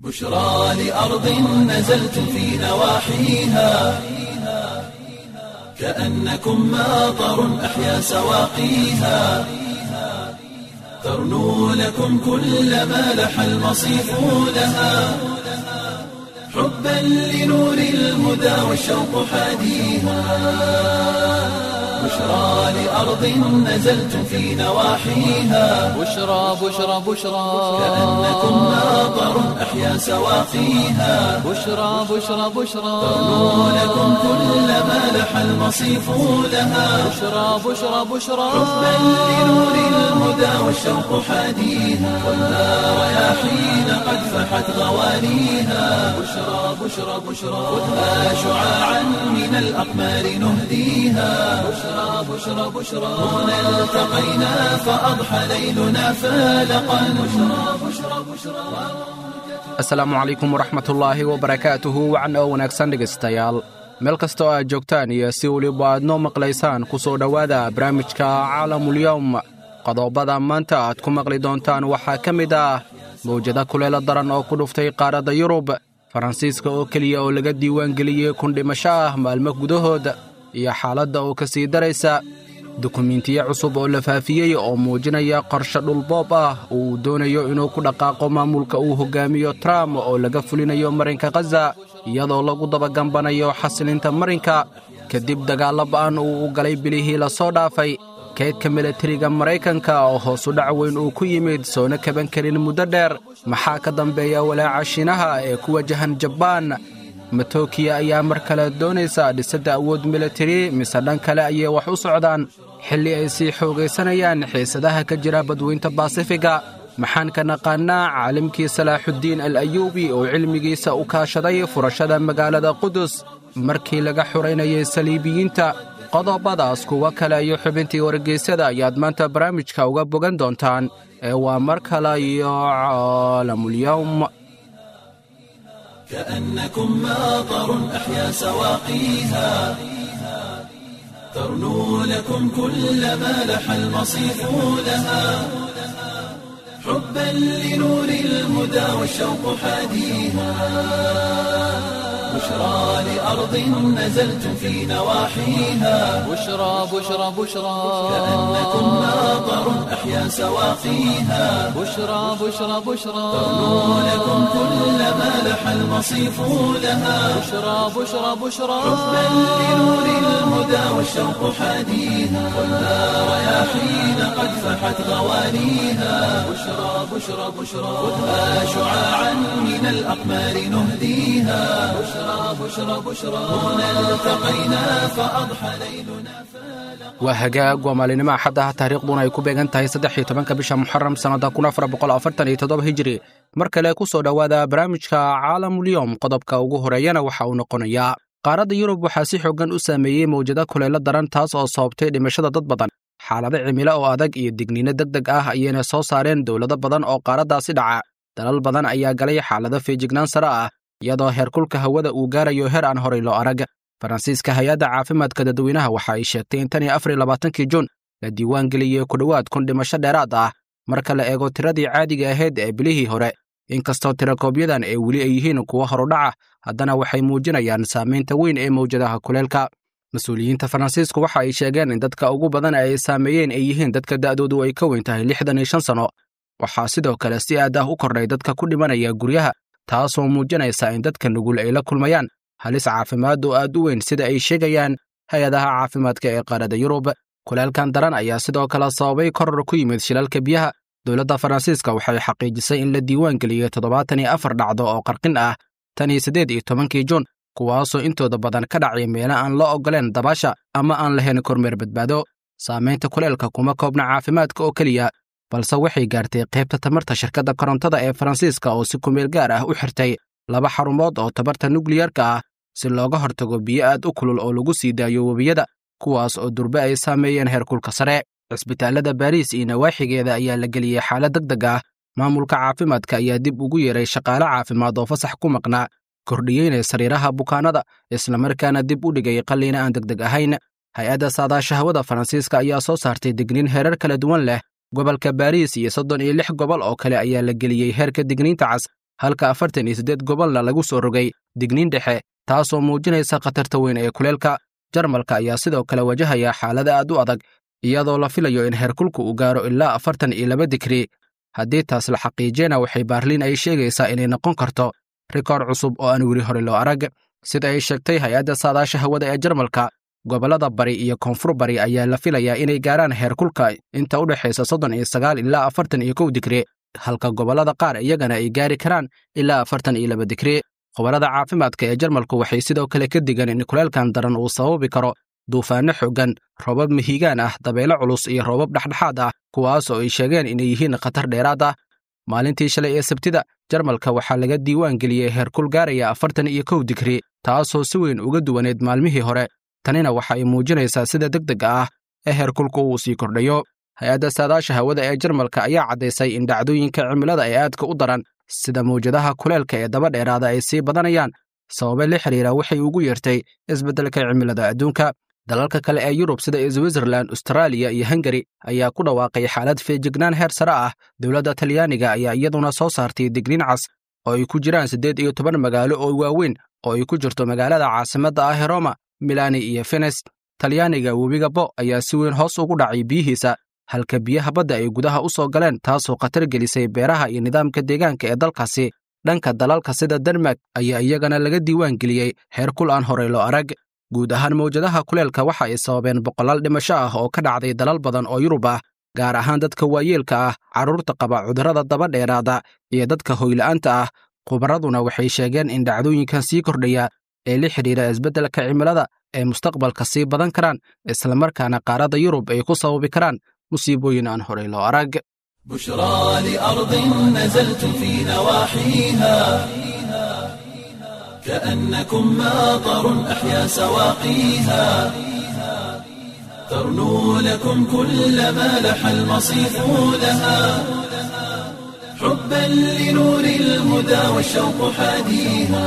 بشرى لأرض نزلت في نواحيها كأنكم ماطر أحيا سواقيها ترنو لكم كل ما لح المصيف لها حبا لنور الهدى والشوق حاديها بشرى لأرض نزلت في نواحيها بشرى بشرى بشرى كأنكم ماطر أحيا سواقيها بشرى بشرى بشرى ترنو لكم كل ما لح المصيف لها بشرى بشرى بشرى حبا لنور الهدى والشوق حاديها والنار رياحين قد فحت غوانيها بشرى بشرى بشرى خذها شعاعا من الأقمار نهديها بشرى بشرى بشرى هنا التقينا فأضحى ليلنا فالقا بشرى بشرى بشرى asalaamu calaykum waraxmatullaahi wabarakaatuhu wacan oo wanaagsan dhegaystayaal meel kasta oo aad joogtaan iyo si weliba aad noo maqlaysaan ku soo dhowaada barnaamijka caalamulyowm qodobada maanta aad ku maqli doontaan waxaa ka mid ah mawjada kuleelo daran oo ku dhuftay qaaradda yurub faransiiska oo keliya oo laga diiwaangeliyey kun dhimasho ah maalmo gudahood iyo xaaladda oo ka sii daraysa dukumiintiyo cusub oo la faafiyey oo muujinaya qorshe dhulboob ah oo uu doonayo inuu ku dhaqaaqo maamulka uu hogaamiyo trump oo laga fulinayo marinka khaza iyadoo lagu dabagambanayo xasilinta marinka kadib dagaallo ba'an uu u galay bilihii la soo dhaafay kaydka milatariga maraykanka oo hoosu dhac weyn uu ku yimid soona kaban karin muddo dheer maxaa ka dambeeya walaaca shiinaha ee ku wajahan jabaan matookiya ayaa mar kale doonaysa dhisidda awood militari mise dhan kale ayay wax u socdaan xilli ay sii xoogaysanayaan xiisadaha ka jira badweynta baasifiga maxaan ka naqaannaa caalimkii salaaxuddiin al ayuubi oo cilmigiisa u kaashaday furashada magaalada qudus markii laga xuraynayay saliibiyiinta qodobadaas kuwo kale iyo xubintii wargeysyada ayaad maanta barnaamijka uga bogan doontaan ee waa mar kale iyo caalamulyowm كأنكم ماطر أحيا سواقيها ترنو لكم كل ما لح المصيف لها حبا لنور الهدى والشوق حاديها بشرى لأرض نزلت في نواحيها بشرى بشرى بشرى كأنكم ماطر أحيا سواقيها بشرى بشرى بشرى ترنو لكم كل ما لح المصيف لها بشرى بشرى بشرى حبا لنور الهدى والشوق حاديها والنار رياحين قد فحت غوانيها بشرى بشرى بشرى خذها شعاعا من الأقمار نهديها بشرى بشرى بشرى هنا التقينا فأضحى ليلنا waa hagaag waa maalinimo axaddaha taariikhduna ay ku beegan tahay saddex iyo tobanka bisha muxaram sannada kun afar boqol afartan iyo toddoba hijiri mar kale ku soo dhowaada barnaamijka caalamulyowm qodobka ugu horeeyana waxa uu noqonayaa qaaradda yurub waxaa si xooggan u saameeyey mawjado kulaylo daran taas oo sababtay dhimashada dad badan xaalado cimilo oo adag iyo digniino deg deg ah ayayna soo saareen dowlado badan oo qaaraddaasi dhaca dalal badan ayaa galay xaalado feejignaan sare ah iyadoo heerkulka hawada uu gaarayo heer aan horay loo arag faransiiska hay-adda caafimaadka dadweynaha waxa ay sheegtay in tan iyo afar iyo labaatankii juun la diiwaan geliyey ku dhowaad kun dhimasho dheeraad ah marka la eego tiradii caadiga ahayd ee bilihii hore inkastoo tirakoobyadaan ay weli ay yihiin kuwo horudhaca haddana waxay muujinayaan saamaynta weyn ee mawjadaha kuleelka mas-uuliyiinta faransiisku waxa ay sheegeen in dadka ugu badan ay saameeyeen ay yihiin dadka da'doodu ay ka weyn tahay lixdan iyo shan sanno waxaa sidoo kale si aad ah u kordhay dadka ku dhimanaya guryaha taasoo muujinaysa in dadka nugul ay la kulmayaan halis caafimaad oo aad u weyn sida ay sheegayaan hay-adaha caafimaadka ee qaaradda yurub kuleelkan daran ayaa sidoo kale sababay koror ku yimid shilalka biyaha dowladda faransiiska waxay xaqiijisay in la diiwaan geliyey toddobaatan iyo afar dhacdo oo qarqin ah tan iyo siddeed iyo tobankii juun kuwaasoo intooda badan ka dhacay meelo aan loo oggoleen dabaasha ama aan lahayn kormeer badbaado saamaynta kuleelka kuma koobna caafimaadka oo keliya balse waxay gaartay qaybta tamarta shirkadda korontada ee faransiiska oo si kumeel gaar ah u xirtay laba xarumood oo tabarta nukliyarka ah si looga hortago biyo aad u kulul oo lagu sii daayo webiyada kuwaas oo durbe ay saameeyeen heerkulka sare cisbitaallada baariis iyo nawaaxigeeda ayaa la geliyey xaalad deg deg ah maamulka caafimaadka ayaa dib ugu yeeray shaqaale caafimaad oo fasax ku maqnaa kordhiyeynay sariiraha bukaanada islamarkaana dib u dhigay qalliina aan deg deg ahayn hay-adda saadaasha hawada faransiiska ayaa soo saartay digniin heerar kala duwan leh gobolka baariis iyo soddon iyo lix gobol oo kale ayaa la geliyey heerka digniinta cas halka afartan iyo siddeed gobolna lagu soo rogay digniin dhexe taasoo muujinaysa khatarta weyn ee kuleelka jarmalka ayaa sidoo kale wajahaya xaalada aad u adag iyadoo la filayo in heerkulka uu gaaro ilaa afartan iyo laba digri haddii taas la xaqiijiyana waxay baarliin ay sheegaysaa inay noqon karto rikoor cusub oo aan weli hore loo arag sida ay sheegtay hay-adda saadaasha hawada ee jarmalka gobollada bari iyo koonfur bari ayaa la filayaa inay gaaraan heerkulka inta u dhexaysa soddon iyo sagaal ilaa afartan iyo kow digri halka gobollada qaar iyagana ay gaari karaan ilaa afartan iyo laba digri khubarada caafimaadka ee jarmalku waxay sidoo kale ka digan in kuleelkan daran uu sababi karo duufaanno xooggan roobab mihigaan ah dabeelo culus iyo roobab dhexdhexaad ah kuwaas oo ay sheegeen inay yihiin khatar dheeraad ah maalintii shalay ee sabtida jarmalka waxaa laga diiwaan geliyey heerkul gaaraya afartan iyo kow digri taasoo si weyn uga duwaneed maalmihii hore tanina waxa ay muujinaysaa sida degdega ah ee heerkulku uu sii kordhayo hay-adda saadaasha hawada ee jarmalka ayaa caddaysay in dhacdooyinka cimilada ay aadka u daran sida mawjadaha kuleelka ee daba dheeraada ay sii badanayaan sababe la xidhiira waxay ugu yeertay isbeddelka cimilada adduunka dalalka kale ee yurub sida switzerland austraaliya iyo hungari ayaa ku dhawaaqay xaalad feejignaan heer sare ah dowladda talyaaniga ayaa iyaduna soo saartay digniin cas oo ay ku jiraan siddeed iyo toban magaalo oo waaweyn oo ay ku jirto magaalada caasimadda ah ee roma milani iyo fenes talyaaniga webiga bo ayaa si weyn hoos ugu dhacay biyihiisa halka biyaha badda ay gudaha u soo galeen taasoo khatar gelisay beeraha iyo nidaamka deegaanka ee dalkaasi dhanka dalalka sida denmark ayaa iyagana laga diiwaan geliyey heer kul aan horey loo arag guud ahaan mawjadaha kuleelka waxa ay sababeen boqolaal dhimasho ah oo ka dhacday dalal badan oo yurub ah gaar ahaan dadka waayeelka ah carruurta qaba cudurrada daba dheeraada iyo dadka hoyla'aanta ah khubaraduna waxay sheegeen in dhacdooyinkan sii kordhaya ee la xidhiira isbeddelka cimilada ay mustaqbalka sii badan karaan islamarkaana qaaradda yurub ay ku sababi karaan musiibooyin aan horey loo arag بشرى لأرض نزلتم في نواحيها كأنكم ماطر أحيا سواقيها ترنو لكم كل ما لح المصيف لها حبا لنور الهدى والشوق حاديها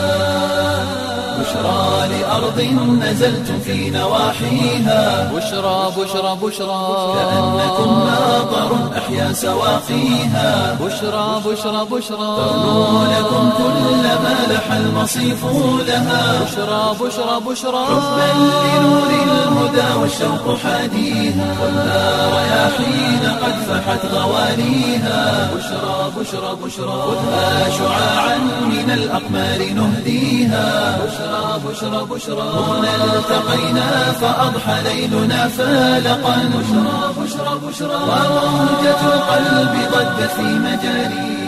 بشرى لأرض نزلتم في نواحيها بشرى بشرى بشرى كأنكم ماطر أحيا سواقيها بشرى بشرى بشرى ترنو لكم كل ما لح المصيف لها بشرى بشرى بشرى حبا لنور الهدى والشوق حاديها والنار رياحين قد فحت غوانيها بشرى بشرى بشرى خذها شعاعا من الأقمار نهديها بشرى بشرى بشرى هنا التقينا فأضحى ليلنا فالقا بشرى بشرى بشرى وموجة القلب ضجت في مجاريها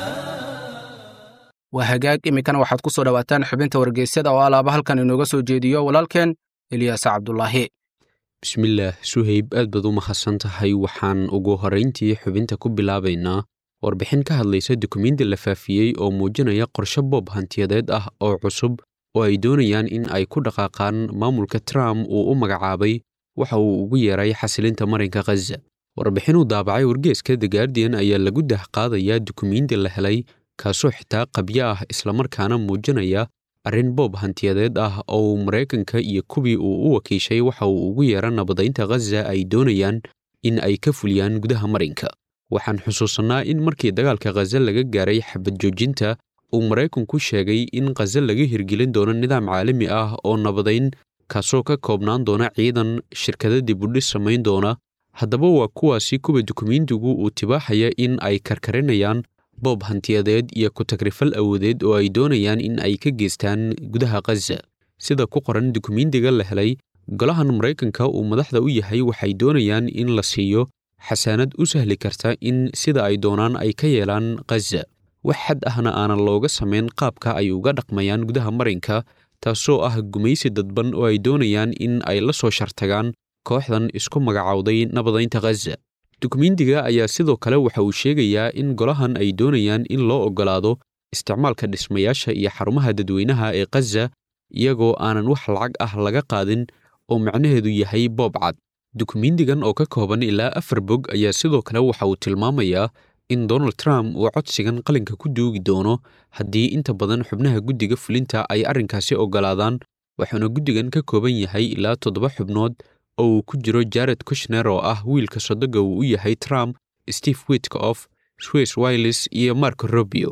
waa hagaag iminkana waxaad ku soo dhowaataan xubinta wargeysyada oo alaaba halkan inooga soo jeediyo walaalkeen ilyaas cabdulaahi bismillaah suhayb aad baad u mahadsan tahay waxaan ugu horrayntii xubinta ku bilaabaynaa warbixin ka hadlaysa dukumiinti la faafiyey oo muujinaya qorshe boob hantiyadeed ah oo cusub oo ay doonayaan in ay ku dhaqaaqaan maamulka trump uu u magacaabay waxa uu ugu yeeray xasilinta marinka khaza warbixinuu daabacay wargeeska the guardian ayaa lagu dahqaadayaa dukumiinti la helay kaasoo xitaa qabyo ah islamarkaana muujinaya arrin boob hantiyadeed ah oo maraykanka iyo kuwii uu u wakiishay waxa uu ugu yeera nabadaynta khaza ay doonayaan in ay ka fuliyaan gudaha marinka waxaan xusuusannaa in markii dagaalka khaza laga gaaray xabad joojinta uu maraykanku sheegay in khaza laga hirgelin doono nidaam caalami ah oo nabadayn kaasoo ka koobnaan doona ciidan shirkada dibudhis samayn doona haddaba waa kuwaasi kuwa dukumiintigu uu tibaaxaya in ay karkarinayaan boob hantiyadeed iyo ku-tagrifal awoodeed oo ay doonayaan in ay ka geystaan gudaha khaza sida ku qoran dukumiintiga la helay golahan maraykanka uu madaxda u yahay waxay doonayaan in la siiyo xasaanad u sahli karta in sida ay doonaan ay ka yeelaan khaza wax xad ahna aanan looga samayn qaabka ay uga dhaqmayaan gudaha marinka taasoo ah gumaysi dadban oo ay doonayaan in ay la soo shartagaan kooxdan isku magacowday nabadaynta khaza dukumiintiga ayaa sidoo kale waxa uu sheegayaa in golahan ay doonayaan in loo oggolaado isticmaalka dhismayaasha iyo xarumaha dadweynaha ee khaza iyagoo aanan wax lacag ah laga qaadin oo macnaheedu yahay boob cad dukumiintigan oo ka kooban ilaa afar bog ayaa sidoo kale waxa uu tilmaamayaa in donald trump uu codsigan qalinka ku duugi doono haddii inta badan xubnaha guddiga fulinta ay arrinkaasi oggolaadaan waxauna guddigan ka kooban yahay ilaa toddoba xubnood oo uu ku jiro jared kushner oo ah wiilka sodoga uu u yahay trump steve witkof swiss wiles iyo marco robio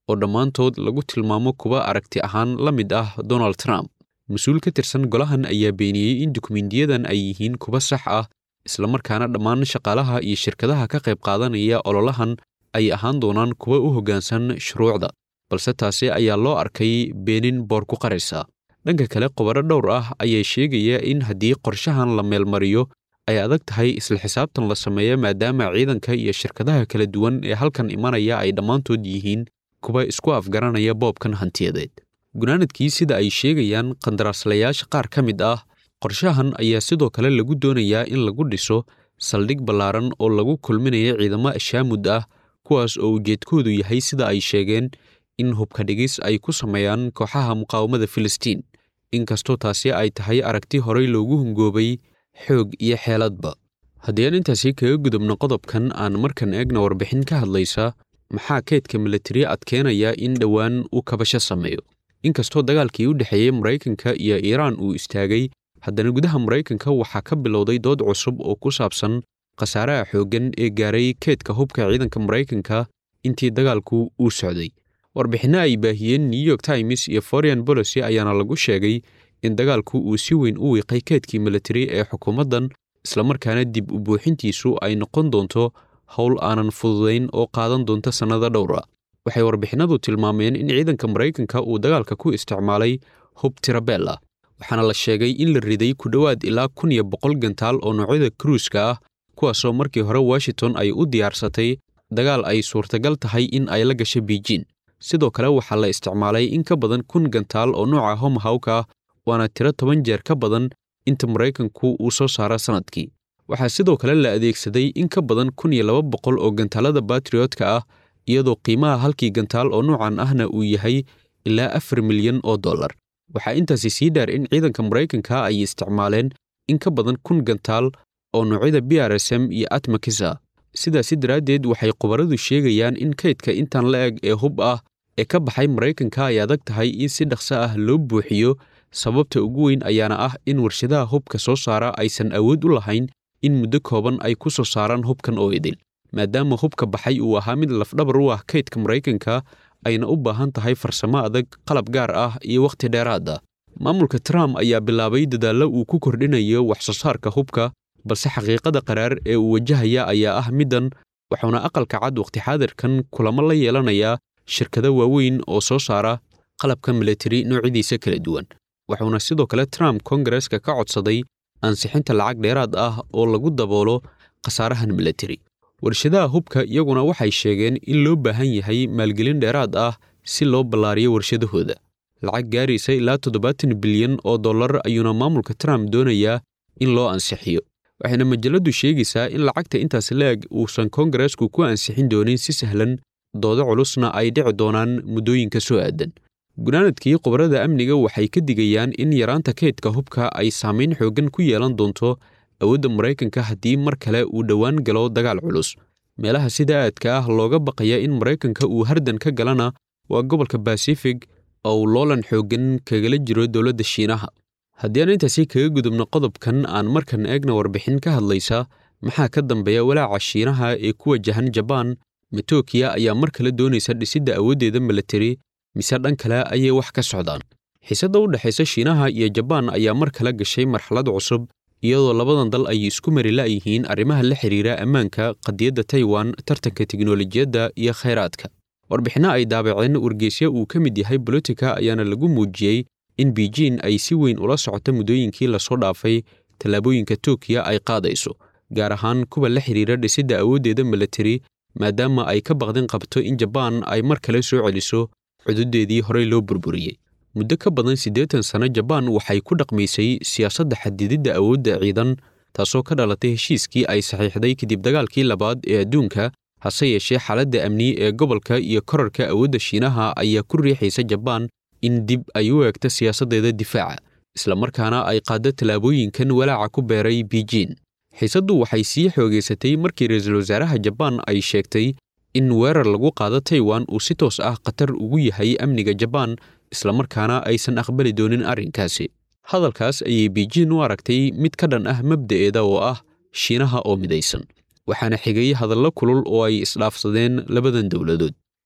oo dhammaantood lagu tilmaamo kuwa aragti ahaan la mid ah donald trump mas-uul ka tirsan golahan ayaa beeniyey in dukumendiyadan ay yihiin kuwa sax ah islamarkaana dhammaan shaqaalaha iyo shirkadaha ka qayb qaadanaya ololahan ay ahaan doonaan kuwa u hoggaansan shuruucda balse taasi ayaa loo arkay beenin boor ku qaraysa dhanka kale qobaro dhowr ah ayaa sheegaya in haddii qorshahan la meelmariyo ay adag tahay isla xisaabtan la sameeya maadaama ciidanka iyo shirkadaha kala duwan ee halkan imanaya ay dhammaantood yihiin kuwa isku afgaranaya boobkan hantiyadeed gunaanadkii sida ay sheegayaan qandaraaslayaasha qaar ka mid ah qorshahan ayaa sidoo kale lagu doonayaa in lagu dhiso saldhig ballaaran oo lagu kulminayo ciidamo ashaamud ah kuwaas oo ujeedkoodu yahay sida ay sheegeen in hubka dhigis ay ku sameeyaan kooxaha muqaawamada filistiin inkastoo taasi ay tahay aragti horey loogu hungoobay xoog iyo xeeladba haddii aan intaasi kaga gudubno qodobkan aan markan eegna warbixin ka hadlaysa maxaa keydka milatari adkeenaya in dhowaan uu kabasho sameeyo inkastoo dagaalkii u dhexeeyey maraykanka iyo iiraan uu istaagay haddana gudaha maraykanka waxaa ka bilowday dood cusub oo ku saabsan khasaaraha xooggan ee gaaray keedka hubka ciidanka maraykanka intii dagaalku uu socday warbixinno ay baahiyeen new york times iyo foreign policy ayaana lagu sheegay in dagaalku uu si weyn u wiiqay keedkii militari ee xukuumaddan islamarkaana dib u buuxintiisu ay noqon doonto howl aanan fududayn oo qaadan doonta sannado dhowra waxay warbixinnadu tilmaameen in ciidanka maraykanka uu dagaalka ku isticmaalay hub tirabel ah waxaana la sheegay in la riday ku dhowaad ilaa kun iyo boqol gantaal oo noocyada kruuska ah kuwaasoo markii hore washington ay u diyaarsatay dagaal ay suurtagal tahay in ay la gasho biijin sidoo kale waxaa la isticmaalay in ka badan kun gantaal oo nooca homahawka ah waana tiro toban jeer ka badan inta maraykanku uu soo saara sannadkii waxaa sidoo kale la adeegsaday in ka badan kun iyo laba boqol oo gantaalada batriotka ah iyadoo qiimaha halkii gantaal oo noocan ahna uu yahay ilaa afar milyan oo dollar waxaa intaasi sii dheer in ciidanka maraykanka ay isticmaaleen in ka badan kun gantaal oo noocyada b r s m iyo atmakisa sidaasi daraaddeed waxay khubaradu sheegayaan in kaydka intaan la eg ee hub ah ee ka baxay maraykanka ay adag tahay in si dhaqso ah loo buuxiyo sababta ugu weyn ayaana ah in warshadaha hubka soo saara aysan awood u lahayn in muddo kooban ay ku soo saaraan hubkan oo idil maadaama hubka baxay uu ahaa mid lafdhabar u ah kaydka maraykanka ayna u baahan tahay farsamo adag qalab gaar ah iyo wakhti dheeraad ah maamulka trump ayaa bilaabay dadaallo uu ku kordhinayo wax soo saarka hubka balse xaqiiqada qaraar ee uu wajahaya ayaa ah middan wuxuuna aqalka cad wakhti xaadirkan kulamo la yeelanayaa shirkado waaweyn oo soo saara qalabka militari noocyadiisa kala duwan wuxuuna sidoo kale trump kongareska ka codsaday ansixinta lacag dheeraad ah oo lagu daboolo khasaarahan militari warshadaha hubka iyaguna waxay sheegeen in loo baahan yahay maalgelin dheeraad ah si loo ballaariyo warshadahooda lacag gaaraysa ilaa toddobaatan bilyan oo dollar ayuuna maamulka trump doonayaa in loo ansixiyo waxayna majalladdu sheegaysaa in lacagta intaas la-eg uusan kongaresku ku ansixin doonin si sahlan doodo culusna ay dhici doonaan muddooyinka soo aadan gunaanadkii khubarada amniga waxay ka digayaan in yaraanta kaydka hubka ay saamayn xooggan ku yeelan doonto awoodda maraykanka haddii mar kale uu dhowaan galo dagaal culus meelaha sida aadka ah looga baqaya in maraykanka uu hardan ka galana waa gobolka basifig oo uu loolan xooggan kagala jiro dowladda shiinaha haddii aan intaasi kaga gudubno qodobkan aan markan eegna warbixin ka hadlaysa maxaa ka dambeeya walaaca shiinaha ee ku wajahan jabaan matookiya ayaa mar kale doonaysa dhisidda awooddeeda militari mise dhan kale ayay wax ka socdaan xiisadda u dhexaysa shiinaha iyo jabaan ayaa mar kale gashay marxalad cusub iyadoo labadan dal ay isku mari la'yihiin arrimaha la xiriira ammaanka qadiyadda taiwan tartanka tiknolojiyadda iyo khayraadka warbixinno ay daabaceen wargeysya uu ka mid yahay bolotika ayaana lagu muujiyey in beijin ay si weyn ula socoto muddooyinkii lasoo dhaafay tallaabooyinka tookiya ay qaadayso gaar ahaan kuwa la xiriira dhisidda awooddeeda militari maadaama ay ka baqdin qabto in jabaan ay mar kale soo celiso cududeedii horey loo burburiyey muddo ka badan siddeetan sano jabaan waxay ku dhaqmaysay siyaasadda xadididda awoodda ciidan taasoo ka dhalatay heshiiskii ay saxiixday kadib dagaalkii labaad ee adduunka hase yeeshee xaaladda amni ee gobolka iyo korarka awoodda shiinaha ayaa ku riixaysa jabaan in dib ay u eegto siyaasaddeeda difaaca islamarkaana ay qaaddo tallaabooyinkan walaaca ku beeray beijin xiisaddu waxay sii xoogaysatay markii ra-iisul wasaaraha jabaan ay sheegtay in weerar lagu qaado taiwan uu si toos ah khatar ugu yahay amniga jabaan islamarkaana aysan aqbali doonin arrinkaasi hadalkaas ayay beijin u aragtay mid ka dhan ah mabda'eeda oo ah shiinaha oo midaysan waxaana xigay hadallo kulul oo ay isdhaafsadeen labadan dowladood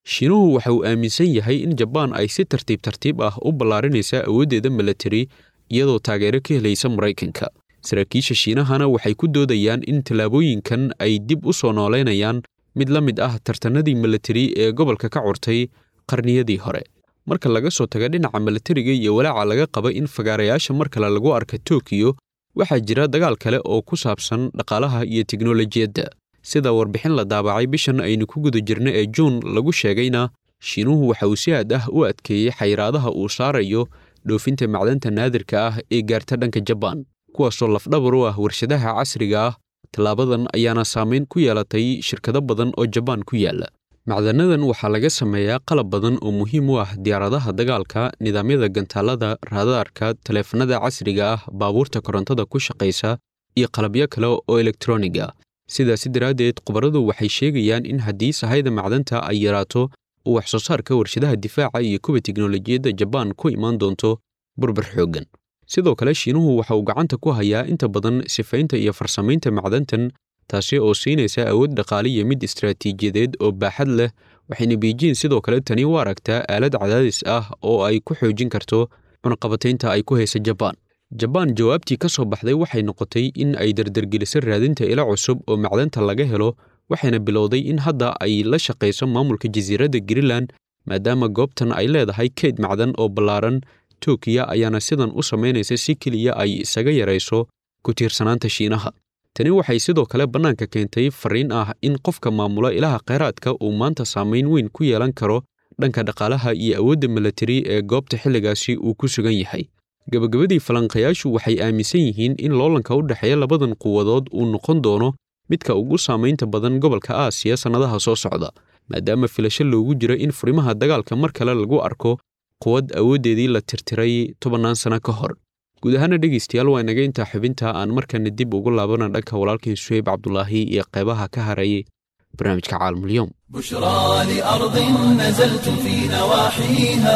shiinuhu waxa uu aaminsan yahay in jabaan ay si tartiib tartiib ah u ballaarinaysa awooddeeda milatari iyadoo taageero ka helaysa maraykanka saraakiisha shiinahana waxay ku doodayaan in tallaabooyinkan ay dib u soo noolaynayaan mid la mid ah tartanadii milatari ee gobolka ka curtay qarniyadii hore marka laga soo taga dhinaca milatariga iyo walaaca laga qaba in fagaarayaasha mar kale lagu arka tokiyo waxaa jira dagaal kale oo ku saabsan dhaqaalaha iyo teknolojiyadda sida warbixin la daabacay bishan aynu ku guda jirna ee juun lagu sheegayna shiinuhu waxa uu si aad ah u adkeeyey xayiraadaha uu saarayo dhoofinta macdanta naadirka ah ee gaarta dhanka jabaan kuwaasoo lafdhabar u ah warshadaha casriga ah tallaabadan ayaana saamayn ku yeelatay shirkado badan oo jabaan ku yaalla macdanadan waxaa laga sameeyaa qalab badan oo muhiim u ah diyaaradaha dagaalka nidaamyada gantaalada raadaarka taleefanada casriga ah baabuurta korontada ku shaqaysa iyo qalabyo kale oo elektroniga sidaasi daraaddeed khubaradu waxay sheegayaan in haddii sahayda macdanta ay yaraato uu wax soo saarka warshadaha difaaca iyo kuwa teknolojiyadda jabaan ku imaan doonto burbur xooggan sidoo kale shiinuhu waxa uu gacanta ku hayaa inta badan sifaynta iyo farsamaynta macdantan taasi oo siinaysa awood dhaqaale iyo mid istaraatiijiyadeed oo baaxad leh waxayna biijiin sidoo kale tani u aragtaa aalad cadaadis ah oo ay ku xoojin karto cunaqabataynta ay ku haysa jabaan jabaan jawaabtii ka soo baxday waxay noqotay in ay dardargeliso raadinta ilo cusub oo macdanta laga helo waxayna bilowday in hadda ay la shaqayso maamulka jasiiradda greenland maadaama goobtan ay leedahay keyd macdan oo ballaaran tokiya ayaana sidan u samaynaysa si keliya ay isaga yarayso ku tiirsanaanta shiinaha tani waxay sidoo kale bannaanka keentay fariin ah in qofka maamula ilaha khayraadka uu maanta saamayn weyn ku yeelan karo dhanka dhaqaalaha iyo awoodda milatari ee goobta xilligaasi uu ku sugan yahay gebagabadii falanqayaashu waxay aaminsan yihiin in loolanka u dhexeeya labadan quwadood uu noqon doono midka ugu saamaynta badan gobolka aasiya sannadaha soo socda maadaama filasho loogu jiro in furimaha dagaalka mar kale lagu arko quwad awooddeedii la tirtiray tobannaan sano ka hor guud ahaana dhegaystayaal waa inaga intaa xubinta aan markana dib ugu laabana dhanka walaalkii suheyb cabdulaahi iyo qeybaha ka harayay barnaamijka caalamulyoom بشرى لأرض نزلت في نواحيها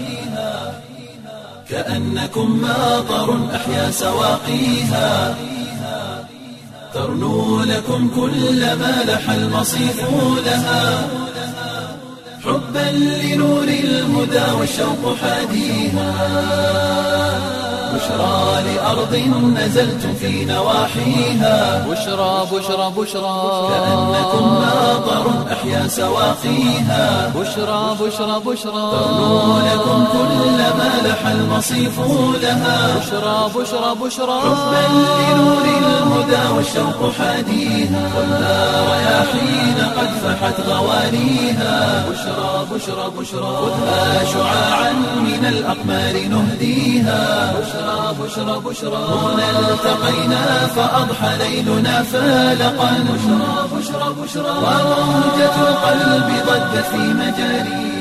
كأنكم ماطر أحيا سواقيها ترنو لكم كل ما لح المصيف لها حبا لنور الهدى والشوق حاديها بشرى لأرض نزلت في نواحيها بشرى بشرى بشرى كأنكم ماطر أحيا سواقيها بشرى بشرى بشرى ترنو لكم كل ما لح المصيف لها بشرى بشرى بشرى حبا لنور الهدى والشوق حاديها والنار رياحين قد فحت غوانيها بشرى بشرى بشرى خذها شعاعا من الأقمار نهديها بشرى بشرى بشرى هنا التقينا فأضحى ليلنا فالقا بشرى بشرى بشرى وموجة القلب ضجت في مجاريها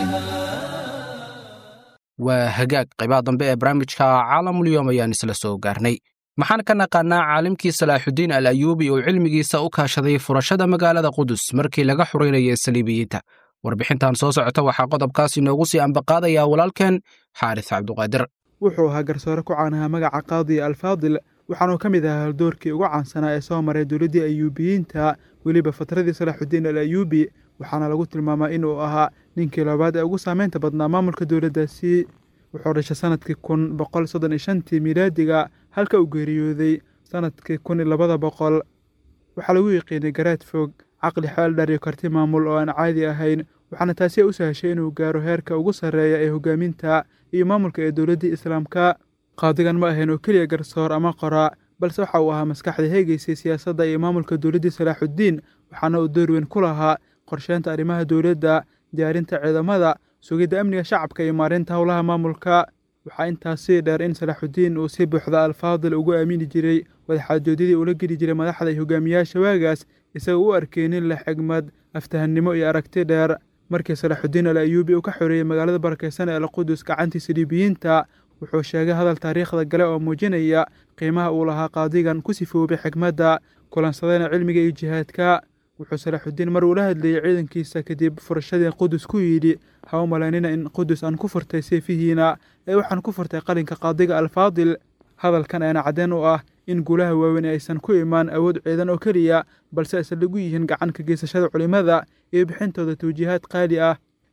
waa hagaag qaybaha dambe ee barnaamijka caalamulyoom ayaan isla soo gaarnay maxaan ka naqaannaa caalimkii salaaxudiin al ayuubi oo cilmigiisa u kaashaday furashada magaalada qudus markii laga xuraynayay saliibiyiinta warbixintan soo socota waxaa qodobkaas inoogu sii ambaqaadaya walaalkeen xaaris cabduqaadir wuxuu ahaa garsoore ku caanaha magaca qaadiya alfaadil waxaanuu ka mid ahaa haldoorkii ugu caansanaa ee soo maray dowladdii ayuubiyiinta weliba fatradii salaaxudiin al ayuubi waxaana lagu tilmaamaa inuu ahaa ninkii labaad ee ugu saameynta badnaa maamulka dowladdaasi wuxuu dhashay sanadkii kun boqol soddon iyo shantii miilaadiga halka uu geeriyooday sanadkii kun iyo labada boqol waxaa lagu yiqiinay garaad fog caqli xeeldhar iyo karti maamul oo aan caadi ahayn waxaana taasi u sahashay inuu gaaro heerka ugu sarreeya ee hogaaminta iyo maamulka ee dowladdii islaamka qaadigan ma ahayn oo keliya garsoor ama qoraa balse waxa uu ahaa maskaxda heegaysay siyaasadda iyo maamulka dowladdii salaaxuddiin waxaana uu door weyn ku lahaa qorsheynta arrimaha dowladda diyaarinta ciidamada sugidda amniga shacabka iyo maarinta howlaha maamulka waxaa intaasii dheer in salaaxuddiin uu si buuxda alfaadil ugu aamini jiray wadaxaajoodyadii ula geli jiray madaxda iyo hogaamiyaasha waagaas isagoo u arkeynin leh xigmad aftahannimo iyo aragti dheer markii salaaxuddiin al ayuubi uu ka xoreeyey magaalada barakeysan ee alqudus gacantii saliibiyiinta wuxuu sheegay hadal taariikhda gale oo muujinaya qiimaha uu lahaa qaadigan ku sifoobay xigmadda kulansadayna cilmiga iyo jihaadka wuxuu salaaxuddiin mar uu la hadlayey ciidankiisa kadib furashadii qudus ku yidhi ha u malaynina in qudus aan ku furtay seefihiina ee waxaan ku furtay qalinka qaadiga alfaadil hadalkan ayaana caddeen u ah in guulaha waaweyn aysan ku imaan awood ciidan oo keliya balse aysan lagu yihiin gacan ka geysashada culimmada iyo bixintooda tawjiihaad qaali ah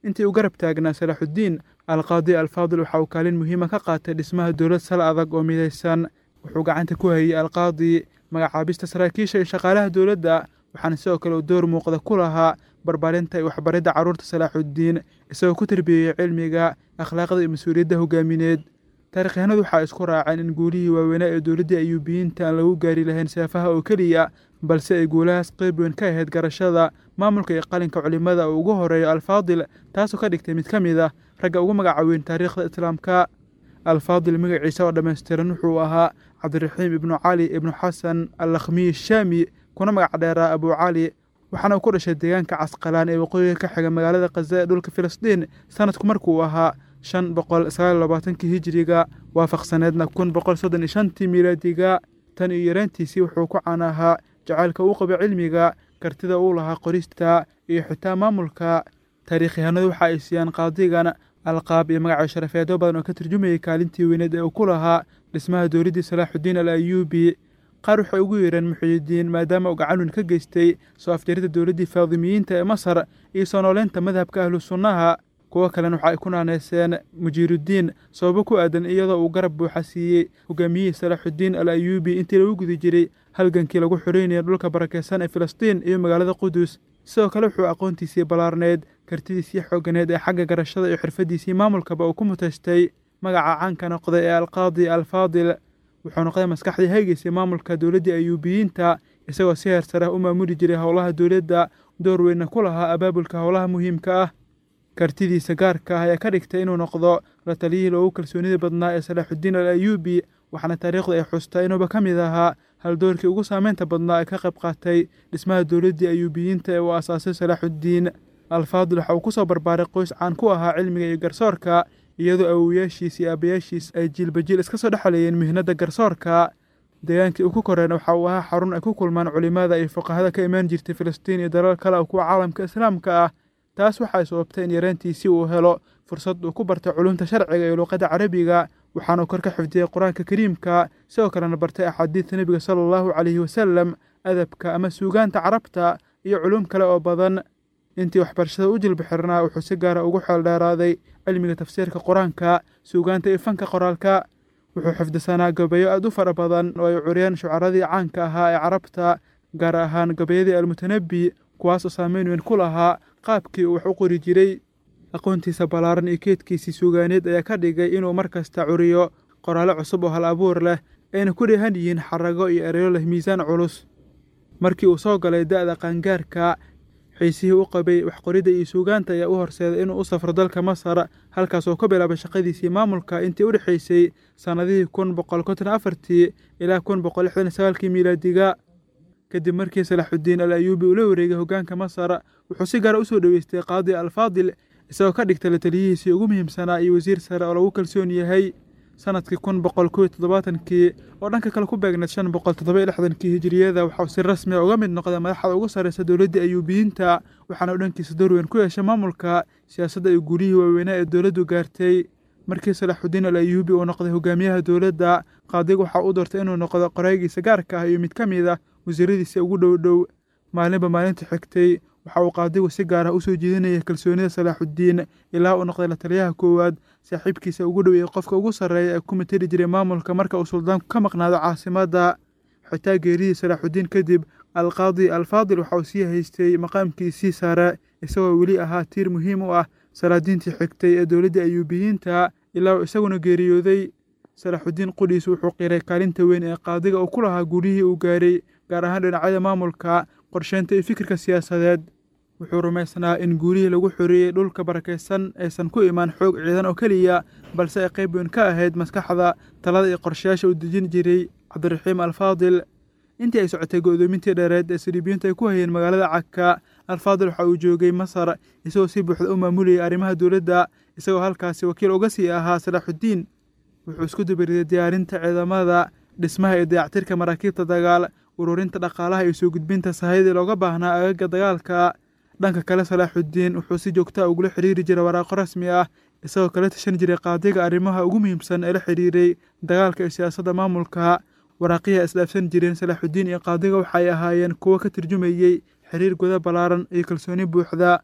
intii uu garab taagnaa salaaxuddiin alqaadi alfaadil waxa uu kaalin muhiima ka qaatay dhismaha dowlad sal adag oo midaysan wuxuu gacanta ku hayey alqaadi magacaabista saraakiisha iyo shaqaalaha dowladda waxaana sidoo kale uu door muuqda ku lahaa barbaarinta iyo waxbaridda carruurta salaaxuddiin isagoo ku tarbiyeeyey cilmiga akhlaaqda iyo mas-uuliyadda hogaamineed taarikhyahanadu waxaa isku raaceen in guulihii waaweynaa ee dowladdii ayuubiyiinta aan lagu gaari lahayn seefaha oo keliya balse ay guulahaas qeyb weyn ka ahayd garashada maamulka iyo qalinka culimmada uu ugu horeeyo alfaadil taasoo ka dhigtay mid ka mid ah ragga ugu magaca weyn taariikhda islaamka alfaadil magaciisa oo dhammaystiran wuxuu ahaa cabdiraxiim ibnu cali ibnu xasan allakhmiyi shaami kuna magac dheeraa abuu cali waxaana uu ku dhashay deegaanka casqalaan ee waqooyiga ka xiga magaalada khaza ee dhulka filistiin sanadku markuu ahaa shan boqol sagaal labaatankii hijiriga waafaqsaneedna kun boqol soddon iyo shantii miilaadiga tan iyo yareantiisii wuxuu ku caan ahaa jacaylka uu qaba cilmiga kartida uu lahaa qorista iyo xitaa maamulka taariikhyahanadu waxa ay siiyaan qaadigan alqaab iyo magacyo sharafeedyo badan oo ka turjumayay kaalintii weyneed ee uu ku lahaa dhismaha dowladdii salaaxuddiin al ayuubi qaar waxay ugu yeereen muxiyidiin maadaama uu gacan weyn ka geystay soo afjarida dowladdii faadimiyiinta ee masar iyo soo nooleynta madhabka ahlu sunnaha kuwo kalena waxa ay ku naaneyseen mujiiruddiin sababo ku aadan iyadoo uu garab buuxa siiyey hogaamiyihii salaaxuddiin al ayuubi intii lagu guda jiray halgankii lagu xoreynaya dhulka barakeysan ee filistiin iyo magaalada qudus sidoo kale wuxuu aqoontiisii ballaarneed kartidiisii xooganeed ee xagga garashada iyo xirfaddiisii maamulkaba uu ku mutaystay magaca caanka noqday ee alqaadi alfaadil wuxuu noqday maskaxdii haygeysay maamulka dowladdii ayuubiyiinta isagoo si heer sareh u maamuli jiray howlaha dowladda door weynna ku lahaa abaabulka howlaha muhiimka ah kartidiisa gaarka ah ayaa ka dhigtay inuu noqdo la taliyihii loogu kalsoonida badnaa ee salaaxuddiin al ayuubi waxaana taariikhdu ay xustaa inuuba ka mid ahaa haldoorkii ugu saameynta badnaa ee ka qayb qaatay dhismaha dowladdii ayuubiyiinta ee uu aasaasay salaaxuddiin alfaadil waxa uu ku soo barbaaray qoys caan ku ahaa cilmiga iyo garsoorka iyadoo awowayaashiis iyo aabayaashiis ay jiilba jiil iska soo dhexleeyeen mihnadda garsoorka deegaankii uu ku koreen waxa uu ahaa xarun ay ku kulmaan culimmada iyo fuqahada ka imaan jirtay filistiin iyo dalal kale oo kuwa caalamka islaamka ah taas waxay sababtay in yareantiisii uu helo fursad uu ku bartay culumta sharciga iyo luuqadda carabiga waxaana uu kor ka xifdiyey qur-aanka kariimka sidoo kalena bartay axaadiidta nebiga sala allahu calayhi wasalam adabka ama suugaanta carabta iyo culum kale oo badan intii waxbarashada u jilba xirnaa wuxuu si gaara ugu xeeldheeraaday cilmiga tafsiirka qur-aanka suugaanta iyo fanka qoraalka wuxuu xifdisanaa gabayo aad u fara badan oo ay curiyeen shucaradii caanka ahaa ee carabta gaar ahaan gabayadii almutanabi kuwaas oo saameyn weyn ku lahaa qaabkii uu wax u qori jiray aqoontiisa ballaaran iyo keedkiisii suugaaneed ayaa ka dhigay inuu mar kasta curiyo qoraallo cusub oo hal abuur leh ayna ku dheehan yihiin xarago iyo ereyo leh miisaan culus markii uu soo galay da'da qaangaarka xiisihii u qabay waxqoridda iyo suugaanta ayaa u horseeday inuu u safro dalka masar halkaas oo ka bilaabay shaqadiisii maamulka intii u dhexaysay sannadihii kun boqol konton afartii ilaa kun boqol lixdan sagaalkii miilaadiga kadib markii salaaxuddiin al ayuubi uu la wareegay hoggaanka masar wuxuu si gaara u soo dhoweystay qaadi alfaadil isagoo ka dhigtay la taliyihiisii ugu muhiimsanaa iyo wasiir sare oo lagu kalsoon yahay sanadkii kun boqol kow iyo toddobaatankii oo dhanka kale ku beegneed shan boqol toddoba iyo lixdankii hijiriyada waxauu si rasmi a uga mid noqday madaxda ugu sarreysa dowladdii ayuubiyiinta waxaana u dhankiisa door weyn ku yeeshay maamulka siyaasadda iyo guulihii waaweynaa ee dowladdu gaartay markii salaaxuddiin al ayuubi uu noqday hogaamiyaha dowladda qaadiga waxaa u doortay inuu noqdo qoraygiisa gaarka ah iyo mid ka mid ah wasiiradiisa ugu dhow dhow maalinba maalinta xigtay waxa uu qaadigu si gaar ah u soo jeedinayay kalsoonida salaaxuddiin ilaa uu noqday la taliyaha koowaad saaxiibkiisa ugu dhoweeyey qofka ugu sarreeya ee ku mateli jiray maamulka marka uu suldaanku ka maqnaado caasimadda xitaa geeridii salaaxuddiin kadib alqaadi alfaadil waxa uu sii haystay maqaamkiisii sare isagoo weli ahaa tiir muhiim u ah salaadiintii xigtay ee dowladdii ayuubiyiinta ilaa uu isaguna geeriyooday salaaxuddiin qudhiis wuxuu qiray kaalinta weyn ee qaadiga uu ku lahaa guulihii uu gaaray gaar ahaan dhinacyada maamulka qorsheynta iyo fikirka siyaasadeed wuxuu rumaysnaa in guulihii lagu xoreeyey dhulka barakaysan aysan ku imaan xoog ciidan oo keliya balse ay qayb weyn ka ahayd maskaxda talada iyo qorshayaasha uu dejin jiray cabdiraxiim alfaadil intii ay socotay go'doomintii dheereed ee saliibiyiintu ay ku hayeen magaalada cagka alfaadil waxa uu joogay masar isagoo si buuxda u maamulayay arrimaha dowladda isagoo halkaasi wakiil uga sii ahaa salaaxuddiin wuxuu isku dubariday diyaarinta ciidamada dhismaha iyo dayactirka maraakiibta dagaal ururinta dhaqaalaha iyo soo gudbinta sahayadii looga baahnaa agaga dagaalka dhanka kale salaaxuddiin wuxuu si joogta ugula xidhiiri jiray waraaqo rasmi ah isagoo kala tashan jiray qaadiga arrimaha ugu muhiimsan ee la xidhiiray dagaalka iyo siyaasadda maamulka waraaqihii isdhaafsan jireen salaaxuddiin iyo qaadiga waxay ahaayeen kuwo ka turjumayey xiriir guda ballaaran iyo kalsooni buuxda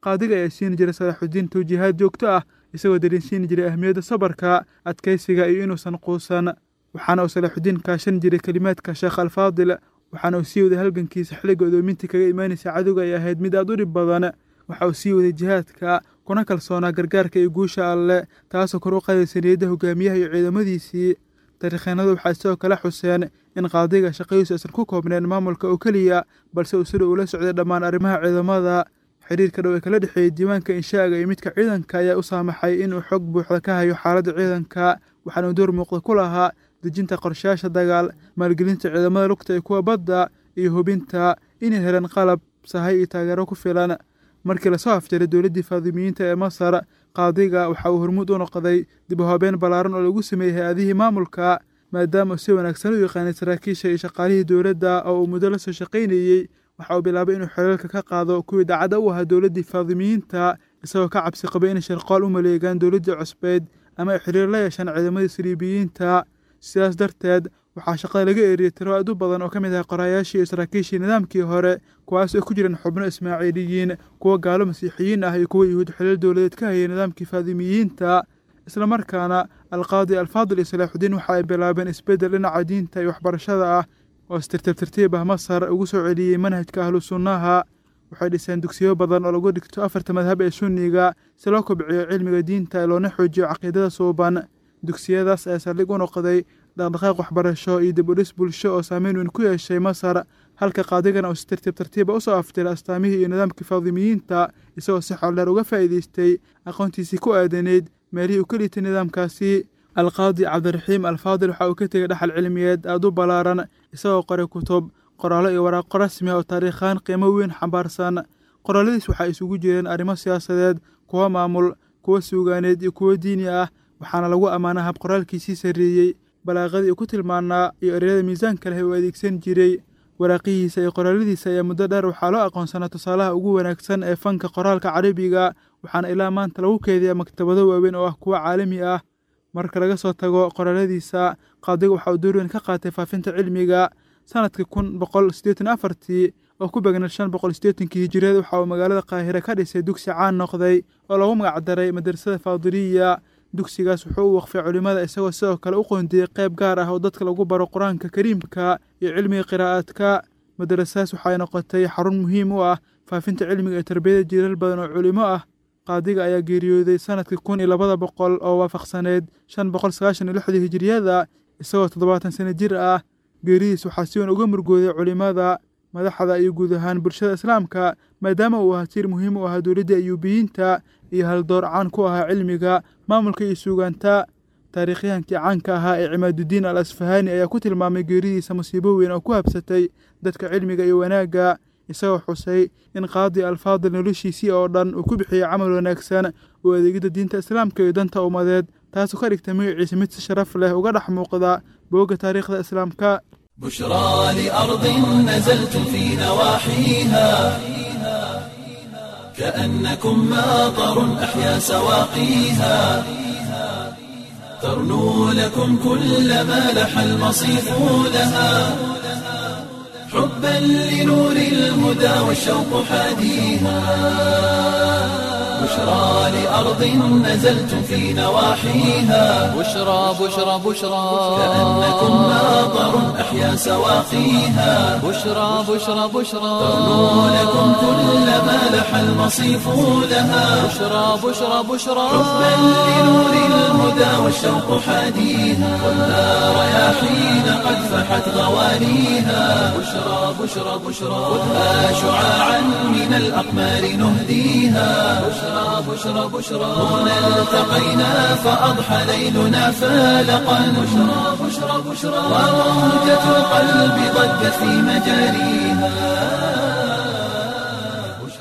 qaadiga ayaa siin jiray salaaxudiin tawjiihaad joogto ah isagoo dareensiin jiray ahmiyadda sabarka adkaysiga iyo inuusan quusan waxaana uu salaaxudiin kaashan jiray kelimaadka sheekh alfaadil waxaana uu sii waday halgankiisa xilliga odoominta kaga imaanaysa cadowga ay ahayd mid aad u dhib badan waxa uu sii waday jihaadka kuna kalsoonaa gargaarka iyo guusha alleh taasoo kor u qaadaysa niyadda hogaamiyaha iyo ciidamadiisii taariikheennadu waxay sidoo kale xuseen in qaadiga shaqadiisu aysan ku koobneen maamulka oo keliya balse uu sida uula socday dhammaan arrimaha ciidamada xiriirka dhow ee kala dhexeeyey diiwaanka inshaaga iyo midka ciidanka ayaa u saamaxay inuu xog buuxda ka hayo xaaladda ciidanka waxaana uu door muuqda ku lahaa dejinta qorshayaasha dagaal maalgelinta ciidamada lugta ee kuwa badda iyo hubinta inay heleen qalab sahay iyo taageero ku filan markii lasoo afjaray dowladdii faadimiyiinta ee masar qaadiga waxa uu hormuud u noqday dib u habeen ballaaran oo lagu sameeyey hay-adihii maamulka maadaama uu si wanaagsan u yaqaanay saraakiisha iyo shaqaalihii dowladda oo uu muddo la soo shaqaynayey waxa uu bilaabay inuu xeelaalka ka qaado kuwii daacadda u ahaa dowladdii faadimiyiinta isagoo ka cabsi qabay inay sharqool u maleegaan dowladdii cusbeyd ama ay xiriir la yeeshaan ciidamadii saliibiyiinta sidaas darteed waxaa shaqada laga eeriyey tiro aad u badan oo ka mid ah qoraayaashii iyo saraakiishii nidaamkii hore kuwaas oo ku jireen xubno ismaaciiliyiin kuwa gaalo masiixiyiin ah iyo kuwa yuhuud xilal dowladeed ka hayay nidaamkii faadimiyiinta islamarkaana alqaadi alfaadil iyo salaaxudiin waxa ay bilaabeen isbeddel dhinaca diinta iyo waxbarashada ah oo si tartiib tartiib ah masar ugu soo celiyey manhajka ahlu sunnaha waxay dhiseen dugsiyo badan oo lagu dhigto afarta madhab ee sunniga si loo kobciyo cilmiga diinta loona xoojiyo caqiidada suuban dugsiyadaas ayaa saldhig u noqday dhaqdhaqaaq waxbarasho iyo dib u dhis bulsho oo saameyn weyn ku yeeshay masar halka qaadigana uu si tartiib tartiiba usoo aftiray astaamihii iyo nidaamkii faadimiyiinta isagoo si xoldheer uga faa'iidaystay aqoontiisii ku aadaneyd meelihii uu ka liitay nidaamkaasi alqaadi cabdiraxiim alfaadil waxa uu ka tegey dhaxal cilmiyeed aad u ballaaran isagoo qoray kutub qoraallo iyo waraaqo rasmi ah oo taariikhaan qiimo weyn xambaarsan qoraaladiis waxaa isugu jireen arrimo siyaasadeed kuwo maamul kuwo suugaaneed iyo kuwo diini ah waxaana lagu ammaanaa hab qoraalkiisii sarreeyey balaaqadii uu ku tilmaanaa iyo ereyada miisaanka leh uu adeegsan jiray waraaqihiisa iyo qoraaladiisa ayaa muddo dheer waxaa loo aqoonsanaa tusaalaha ugu wanaagsan ee fanka qoraalka carabiga waxaana ilaa maanta lagu keediyaa maktabado waaweyn oo ah kuwo caalami ah marka laga soo tago qoraaladiisa qaadiga waxa uu door weyn ka qaatay faafinta cilmiga sanadkii kun boqol siddeetan afartii oo ku begnay shan boqol siddeetankii hijiriyad waxa uu magaalada qaahire ka dhisay dugsi caan noqday oo lagu magacdaray madrasada faadiliya dugsigaas wuxuu u waqfay culimmada isagoo sidoo kale u qoondiyey qayb gaar ah oo dadka lagu baro qur-aanka kariimka iyo cilmiga qiraa'aadka madrasadaas waxay noqotay xarun muhiim u ah faafinta cilmiga iyo tarbiyada jiilal badan oo culimo ah qaadiga ayaa geeriyooday sanadkii kun iyo labada boqol oo waafaqsaneyd shan boqol sagaashan iyo lixdii hijiriyada isagoo toddobaatan sano jir ah geeridiis waxaa si weyn uga murgooday culimmada madaxda iyo guud ahaan bulshada islaamka maadaama uu ahaa tiir muhiim u ahaa dowladdii ayuubiyiinta iyo haldoor caan ku ahaa cilmiga maamulka iyo suugaanta taariikhyahankii caanka ahaa ee cimaadudiin al asfahaani ayaa ku tilmaamay geeridiisa musiibo weyn oo ku habsatay dadka cilmiga iyo wanaagga isagoo xusay in qaadi alfaadil noloshiisii oo dhan uu ku bixiyey camal wanaagsan oo adeegidda diinta islaamka iyo danta ummadeed taasoo ka dhigtay magaciisa mid si sharaf leh uga dhex muuqda boogga taariikhda islaamka بشرى لأرض نزلتم في نواحيها كأنكم ماطر أحيا سواقيها ترنو لكم كل ما لح المصيف لها حبا لنور الهدى والشوق حاديها بشرى لأرض نزلتم في نواحيها بشرى بشرى بشرى كأنكم ماطر أحيا سواقيها بشرى بشرى بشرى ترنو لكم كل ما لح المصيف لها بشرى بشرى بشرى حبا لنور الهدى والشوق حاديها والنار رياحين قد فحت غوانيها بشرى بشرى بشرى خذها شعاعا من الأقمار نهديها بشرى بشرى بشرى هنا التقينا فأضحى ليلنا فالقا بشرى بشرى بشرى وموجة القلب ضجت في مجاريها